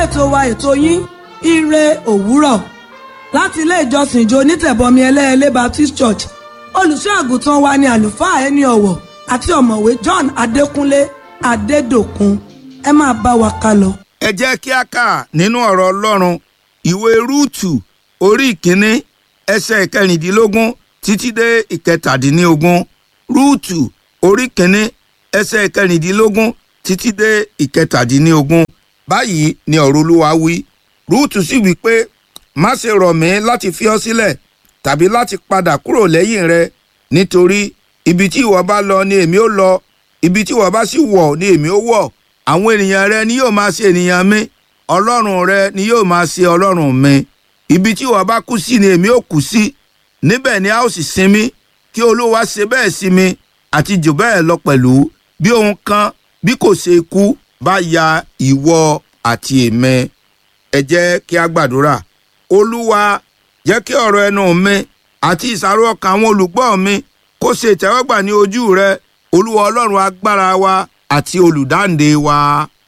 ètò wa ètò yín ire òwúrọ̀ láti ilé ìjọsìn ìjọ onítẹ̀bọmi ẹlẹ́ẹ̀lẹ́ Baptist Church olùṣọ́ àgùntàn wa ni àlùfáà ẹni ọ̀wọ̀ àti ọ̀mọ̀wé John Adékúnlé Adédòkun ẹ máa bá wa ká lọ. ẹ jẹ́ kí a kà nínú ọ̀rọ̀ ọlọ́run ìwé rúùtù orí ìkíní ẹsẹ̀ ìkẹrìndínlógún títí dé ìkẹtàdínlógún rúùtù orí ìkíní ẹsẹ̀ ìkẹrìndínlógún títí dé ìkẹtàdínlógún báyìí ni ọ̀rọ̀ olúwa wí rúùtù sì wí pé má ṣe rọ̀ mí láti fi ọ́ sílẹ̀ tàbí láti padà kúrò lẹ́yìn rẹ nítorí ibi tí ìwọ bá lọ ni èmi ó lọ ibi tí ìwọ bá sì wọ̀ ni èmi ó wọ̀ àwọn ènìyàn rẹ ni yóò máa ṣe ènìyàn mi ọlọ́run rẹ ni yóò máa ṣe ọlọ́run mi ibi tí ìwọ bá kú sí ni èmi ó kú sí níbẹ̀ ni a ó sì sinmi kí olúwa ṣe bẹ́ẹ̀ sí mi àti jù bẹ́ẹ̀ lọ pẹ̀lú bí ohun kan bí kò ṣe ikú bá ya ìwọ àti èmi ẹ jẹ́ kí a gbàdúrà olúwa jẹ́ kí ọ̀rọ̀ ẹnu mi àti ìsàrò ọkàn àwọn olùgbọ́ mi kó ṣe ìtẹ́wọ́gbà ní ojú rẹ olúwa ọlọ́run agbára wa àti olùdáǹdè wa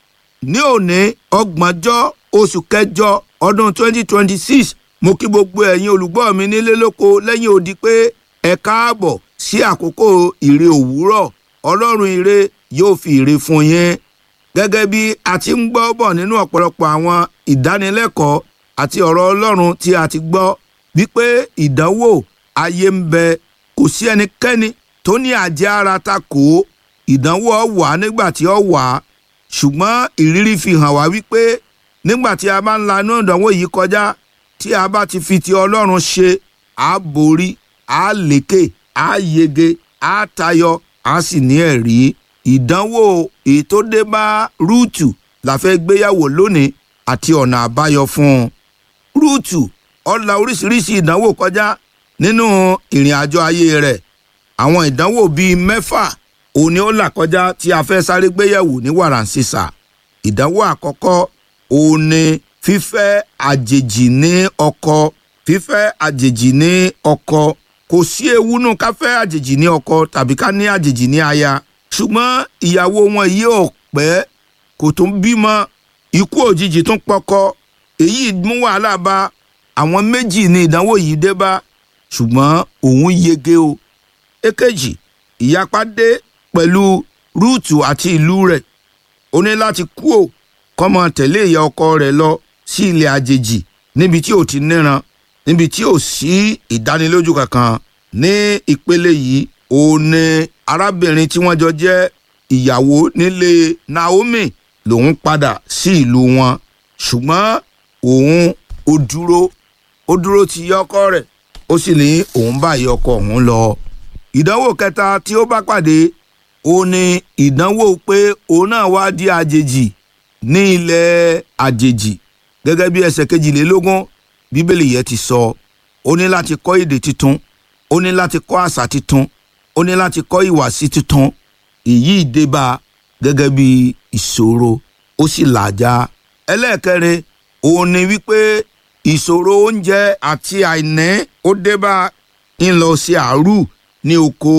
ní òní ọgbọ̀njọ́ oṣù kẹjọ ọdún 2026 mo kí gbogbo ẹ̀yin olùgbọ́ mi nílé lóko lẹ́yìn odi pé ẹ káàbọ̀ sí àkókò ìre òwúrọ̀ ọlọ́run ire yóò fi ire fún yín gẹ́gẹ́ bí a ti ń gbọ́ bọ̀ nínú ọ̀pọ̀lọpọ̀ àwọn ìdánilẹ́kọ̀ọ́ àti ọ̀rọ̀ ọlọ́run tí a ti gbọ́ wípé ìdánwò ayé ń bẹ kò sí ẹnikẹ́ni tó ní àjẹ́ ara ta kò ó ìdánwò ó wà nígbà tí ó wà ṣùgbọ́n ìrírí fi hàn wá wípé nígbà tí a bá ń lanú ìdánwò yìí kọjá tí a bá ti fi ti ọlọ́run ṣe á borí á lékè á yege á tayọ á sì ní ẹ̀rí ìdánwò èyí tó dé bá rúùtù la fẹ́ gbéyàwó lónìí àti ọ̀nà àbáyọ fún un rúùtù ó la oríṣiríṣi ìdánwò kọjá nínú ìrìn àjò ayé rẹ̀ àwọn ìdánwò bíi mẹ́fà òun ni ó là kọjá tí a fẹ́ sáré gbéyẹ̀wò ní wàràǹsísà ìdánwò àkọ́kọ́ òun ni fífẹ́ àjèjì ní ọkọ fífẹ́ àjèjì ní ọkọ kò sí ewu nù ká fẹ́ àjèjì ní ọkọ tàbí ká ní àjèjì ní aya ṣùgbọ́n ìyàwó wọn yìí ò pẹ́ kò tún bímọ ikú òjijì tún pọkọ èyí mú wàhálà bá àwọn méjì ní ìdánwò yìí dé bá ṣùgbọ́n òun yege o èkejì ìyapa dé pẹ̀lú rúùtù àti ìlú rẹ̀ ó ní láti kú ò kọ́mọ tẹ̀lé ìyá ọkọ rẹ̀ lọ sí ilẹ̀ àjèjì níbi tí ò ti níran níbi tí ò sí ìdánilójú kankan ní ìpele yìí ó ní arábìnrin tí wọ́n jọ jẹ́ ìyàwó nílé Naomi lòun padà sí ìlú wọn ṣùgbọ́n òun ó dúró ó dúró ti ìyá ọkọ rẹ̀ ó sì ní òun bá ìyá ọkọ òun lọ ìdánwò kẹta tí ó bá pàdé ó ní ìdánwò pé òun náà wá di àjèjì ní ilẹ̀ àjèjì gẹ́gẹ́ bí ẹsẹ̀ kejìlélógún bíbélì yẹn ti sọ ó ní láti kọ́ èdè tuntun ó ní láti kọ́ àṣà tuntun ó ní láti kọ́ ìwàsí tuntun èyí débá gẹ́gẹ́ bí ìṣòro ó sì làjà ẹlẹ́ẹ̀kẹrin òun ni wípé ìṣòro oúnjẹ àti àìní ó débá ń lọ sí àárù ní oko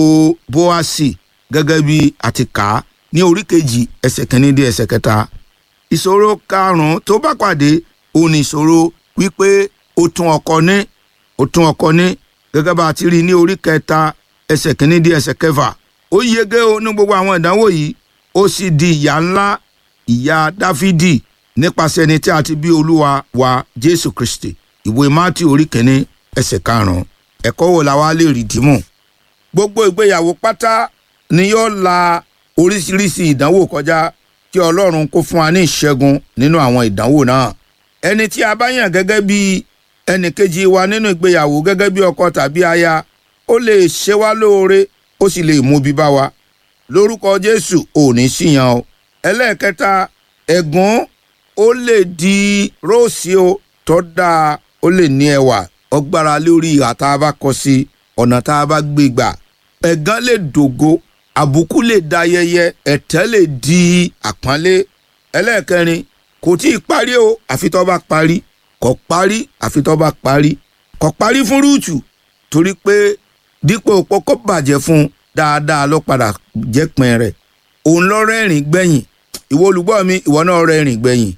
bóásì gẹ́gẹ́ bí àti kà á ní orí kejì ẹsẹ̀ kìíní dé ẹsẹ̀ kẹta ìṣòro karùn-ún tó bá pàdé òun ní ìṣòro wípé ó tún ọkọ ní ó tún ọkọ ní gẹ́gẹ́ bá a ti rí ní orí kẹta ẹsẹ̀ kìíní dé ẹsẹ̀ kẹfà ó yege o ní gbogbo àwọn ìdánwò yìí ó sì di ìyá ńlá ìyá dáfídì nípasẹ̀ ẹni tí a ti bí olúwa wa jésù kristi ìwé mátì orí kìíní ẹsẹ̀ karùn-ún ẹ̀kọ́ wo la wá lè rí dìmú gbogbo ìgbéyàwó pátá ni yóò la oríṣiríṣi ìdánwò kọjá kí ọlọ́run kó fún wa ní ìṣẹ́gun nínú àwọn ìdánwò náà ẹni tí a bá yàn gẹ́gẹ́ bí ẹnìkejì wa nínú ìgbéyàwó gẹ́gẹ́ bí ọkọ tàbí aya ó lè ṣe wá lóore ó sì lè mú bí bá wa lórúkọ jésù ò ní síyan o ẹlẹ́ẹ̀kẹta ẹ̀gún ó lè di róòsì o tó dáa ó lè ní ẹwà ọgbára lórí ìhà tá a bá kọ sí ọ̀nà tá a bá gbé gbà ẹ̀gán lè dògo àbùkù lè da ayẹyẹ ẹ̀tẹ́ lè di àpọ́nlé ẹlẹ́ẹ̀kẹrin kò tí ì parí o àfi tó bá parí kò parí àfi tó bá parí kò parí fún rúùtù torí pé dípò pọkọ bàjẹ́ fún dáadáa ló padà jẹ́ pin rẹ̀ òun lọ rẹ́rìn gbẹ̀yìn ìwọ olùgbọ́ mi ìwọ náà rẹ́rìn gbẹ̀yìn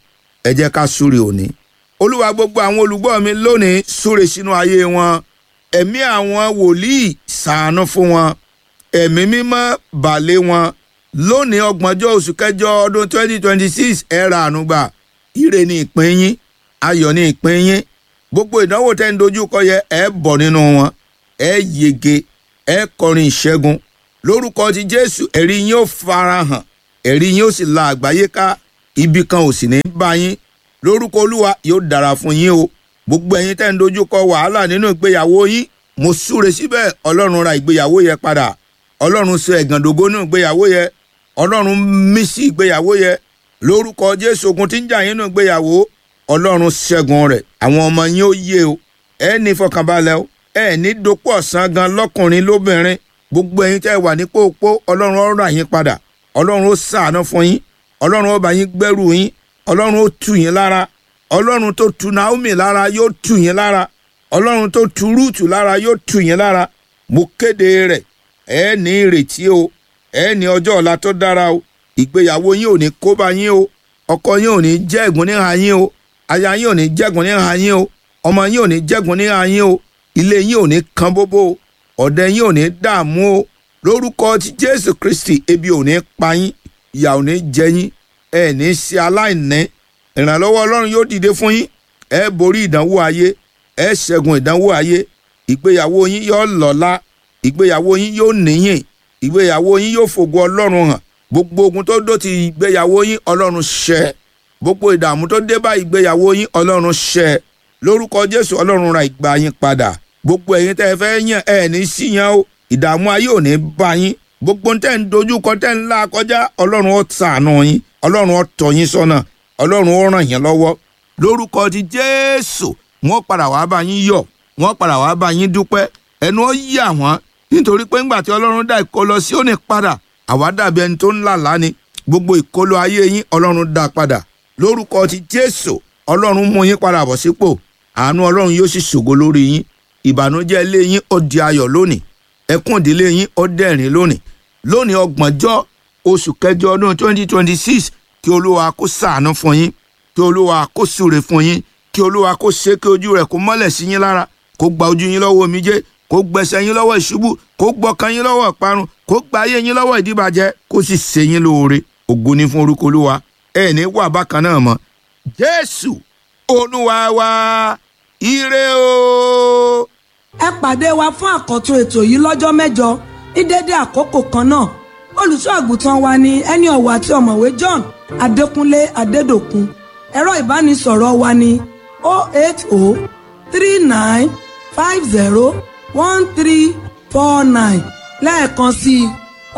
ẹ jẹ́ ká súre òní olúwa gbogbo àwọn olùgbọ́ mi lónìí súre sínú ayé wọn ẹ̀mí àwọn wòlíì ṣàánú fún wọn ẹ̀mí mímọ́ bàlẹ́ wọn lónìí ọgbọ̀njọ́ oṣù kẹjọ ọdún 2026 ẹ ra àánú gbà ire ni ìpín yín ayọ̀ ni ìpín yín gbogbo ìdánwò tẹ́ ń dojú kọ yẹ ẹ bọ̀ nínú wọn ẹ yege ẹ kọrin ìṣẹ́gun lórúkọ ti jésù ẹ̀rí yín ó farahàn ẹ̀rí yín ó sì la àgbáyé ká ibi kan ò sì ní bá yín lórúkọ olúwa yóò dára fún yín o gbogbo ẹ̀yin tẹ́ ń dojú kọ wàhálà nínú ìgbéyàwó yín mo súre síbẹ̀ ọlọ́run ra ìgbéyàwó yẹ padà ọlọ́run sọ ẹ̀gàndògo nínú ìgbéyàwó yẹ ọlọ́run mí sí ìgbéyàwó yẹ lórúkọ jésù ogun tí ń jà yín nínú ìgbéyàwó ọlọ́run ṣẹ́gun rẹ̀ àwọn ọmọ yín ó yé o ẹ ní fọkànbalẹ̀ o ẹ ní dopò ọ̀sán gan lọ́kùnrin lóbìnrin gbogbo ẹ̀yin tẹ́ wà ní pópó ọlọ́run ó rà yín padà ọlọ́run ó ṣàánú fún yín ọlọ́run ó bá yín gbẹ́rù yín ọlọ́run ó tù yín lára ọlọ́run tó tu naomi lára yóò tù yín lára ọlọ́run tó tu rúùtù lára yóò tù yín lára mo kéde rẹ̀ ẹ ní ìrètí o ẹ ní ọjọ́ ọ̀la tó dára o ìgbéyàwó yín ò ní kó bá yín o ọkọ yín ò ní jẹ́ ẹ̀gún níhà yín o aya yín ò ní jẹ́gun níhà yín o ọmọ yín ò ní jẹ́gun níhà yín o ilé yín ò ní kan bóbó o ọ̀dẹ yín ò ní dààmú o lórúkọ ti jésù kristi ebi ò ní pa yín ìyà ò ní jẹ yín ẹ ní ṣe aláìní ìrànlọ́wọ́ ọlọ́run yóò dìde fún yín ẹ borí ìdánwò ayé ẹ ṣẹ́gun ìdánwò ayé ìgbéyàwó yín yóò lọ́lá ìgbéyàwó yín yóò níyìn ìgbéyàwó yín yóò fògo ọlọ́run hàn gbogbo ogun tó dó ti ìgbéyàwó yín ọlọ́run ṣẹ́ gbogbo ìdààmú tó dé bá ìgbéyàwó yín ọlọ́run ṣẹ́ lórúkọ jésù ọlọ́run ra ìgbà yín padà gbogbo ẹ̀yin tẹ́ ẹ fẹ́ yàn ẹ ní síyan o ìdààmú ayé ò ní bá yín gbogbo tẹ́ ń dojú kọ tẹ́ ń là kọjá ọlọ́run ó ṣàánú yín ọlọ́run ó tọ́ yín sọ́nà ọlọ́run ó ràn yín lọ́wọ́ lórúkọ ti jésù wọ́n padà wá bá yín yọ̀ wọ́n padà wá bá yín dúpẹ́ ẹnu ó yà wọ́n nítorí pé ńgbà tí ọlọ́run dá ìkólọ sí òní padà àwa dàbí ẹni tó ń là lánìí gbogbo ìkólọ ayé yín ọlọ́run dá padà lórúkọ ti jésù ọlọ́run mú yín padà bọ̀ sípò àánú ọlọ́run yóò sì ṣògo lórí yín ìbànújẹ́ ilé yín ó di ayọ̀ lónìí ẹkún ìdílé yín ó dẹ̀rín lónìí lónìí ọgbọ̀njọ́ oṣù kẹjọ ọdún twenty twenty six kí olúwa kó ṣàánú fún yín kí olúwa kó súre fún yín kí olúwa kó ṣe kí ojú rẹ̀ kó mọ́lẹ̀ sí yín lára kó gba ojú yín lọ́wọ́ omijé kó gbẹ̀sẹ̀ yín lọ́wọ́ ìṣubú kó gbọ́kàn yín lọ́wọ́ ìparun kó gba ayé yín lọ́wọ́ ìdíbàjẹ́ kó sì ṣe yín lóore ògo ni fún orúkọ olúwa ẹ ní wà bákan náà mọ́ jésù olúwa wa ire o. ẹ pàdé wa fún àkọ́tún ètò yìí lọ́jọ́ mẹ́jọ ní dédé àkókò kan náà olùṣọ́ àgùntàn wa ni ẹni ọ̀wọ̀ àti ọ̀mọ̀wé John Adékúnlé Adédòkun ẹ̀rọ ìbánisọ̀rọ̀ wa ni 08039501349 lẹ́ẹ̀kan sí i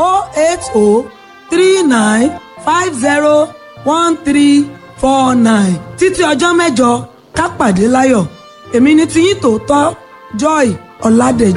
08039501349 títí ọjọ́ mẹ́jọ ká pàdé láyọ̀ èmi ni tiyín tòótọ́ Joy Ọládèjì.